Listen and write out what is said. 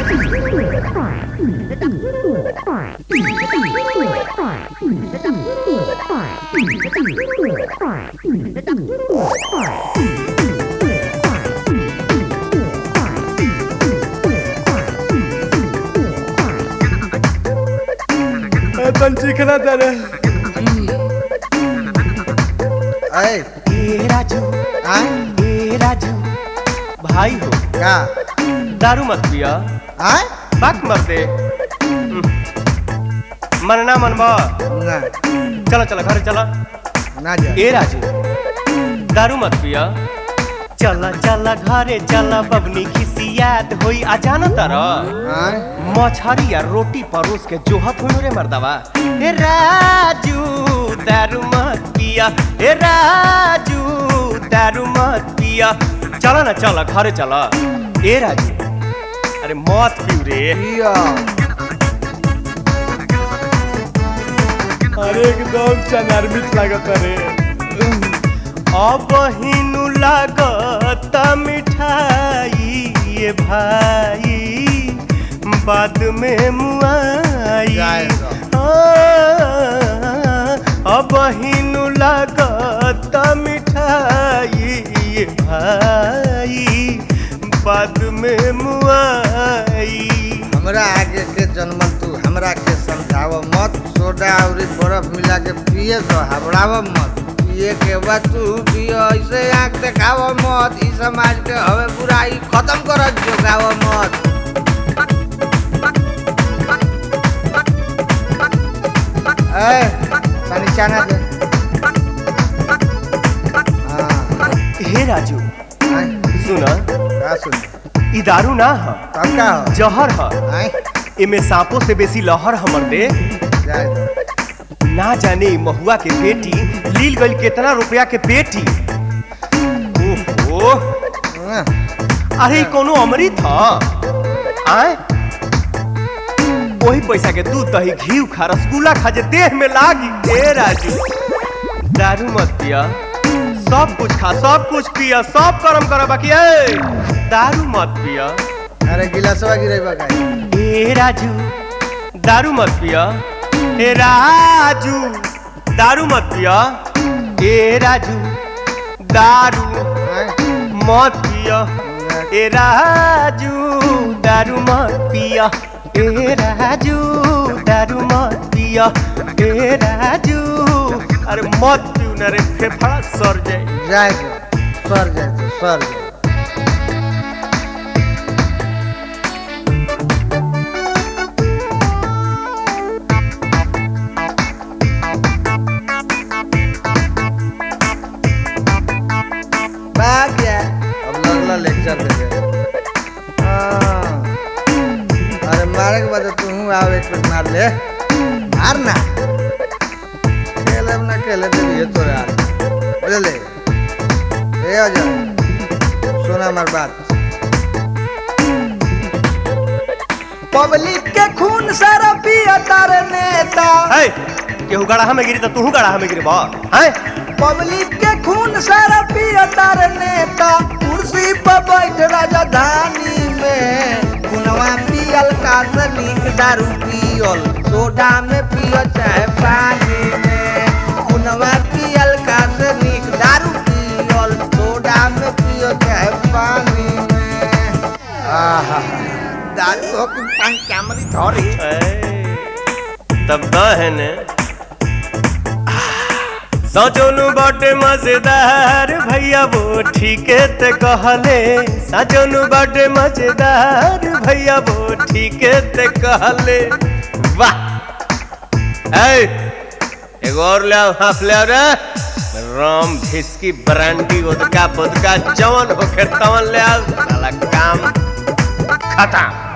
तन चिकना तेरे अरे ए राजू आय ए राजू भाई हो का दारू मत पिया आय बाक मर दे मनना मनबा ना चलो चलो घर चला ना जा ए राजू दारू मत पिया चला चला घरे चला बबनी खिसियात होई आ जाना तारा आय मछरी या रोटी परोस के जोहत हो रे मर्दवा ए राजू दारू मत पिया ए राजू दारू मत पिया चला ना चला घरे चला ए राजू अरे मत पियो रे पिया अरे एकदम चनारमित लागत रे अब हिनु लागत मिठाई ये भाई बाद में मुआई जाएगा। हाँ, अब हिनु लागत मिठाई ये भाई बाद में मुआई हमरा आगे के जन्मल तू हमरा के समझाव मत सोडा और बर्फ मिला के पिए तो हबड़ाव मत पिए के बाद तू पियो ऐसे आँख देखाव मत ई समाज के हवे बुराई खत्म कर जोगाव मत ए तनी चाना दे हाँ हे राजू आय, सुना का सुन ई दारू ना ह तब का हो जहर ह आय एमे सांपों से बेसी लहर हमर दे जाए दो। ना जाने ई महुआ के बेटी लील गई कितना रुपया के पेटी ओहो हाँ, अरे ई कोनो अमृत ह आय वही पैसा के दूध दही घी खा रसगुल्ला खा जे देह में लागी ए राजू दारू मत पिया सब कुछ खा सब कुछ पिया सब कर्म कर बाकी ए दारू मत पिया अरे गिलासवा गिरेबा का ए राजू दारू मत पिया ए राजू दारू मत पिया ए राजू दारू आय, मत पिया ए राजू दारू मत पिया ए राजू दारू मत पिया ए राजू अरे मत पियो ना रे फेफड़ा सर जाए जाए दो सर जाए दो सर जाए भाग गया अब लगला लेक्चर दे दे हाँ। अरे मारे के बाद तू आओ एक मिनट मार ले मार ना खेले ना खेले तो ये तो यार बुझले ए आ जा सुना हमार बात पब्लिक के खून सारा पिया तारे नेता है केहू गड़ाहा में गिरी तो तू गड़ाहा में गिरी बा है पब्लिक के खून सारा पिया तारे नेता कुर्सी पर बैठ राजधानी में खुनवा पियल का से नीक दारू पियल सोडा में पियो चाहे पानी में खुनवा पियल का से नीक दारू पियल सोडा में पियो चाहे पानी में आहा दारू हो कि पंचामरी धरी ए, तब द है ने सजोनु बाटे मजेदार भैया वो ठीके ते कहले सजोनु बाटे मजेदार भैया वो ठीके ते कहले वाह ए एगो और ले आओ हाफ ले आओ रे राम भिस्की ब्रांडी उदका बुदका जवन होखे तवन ले आओ साला काम खत्म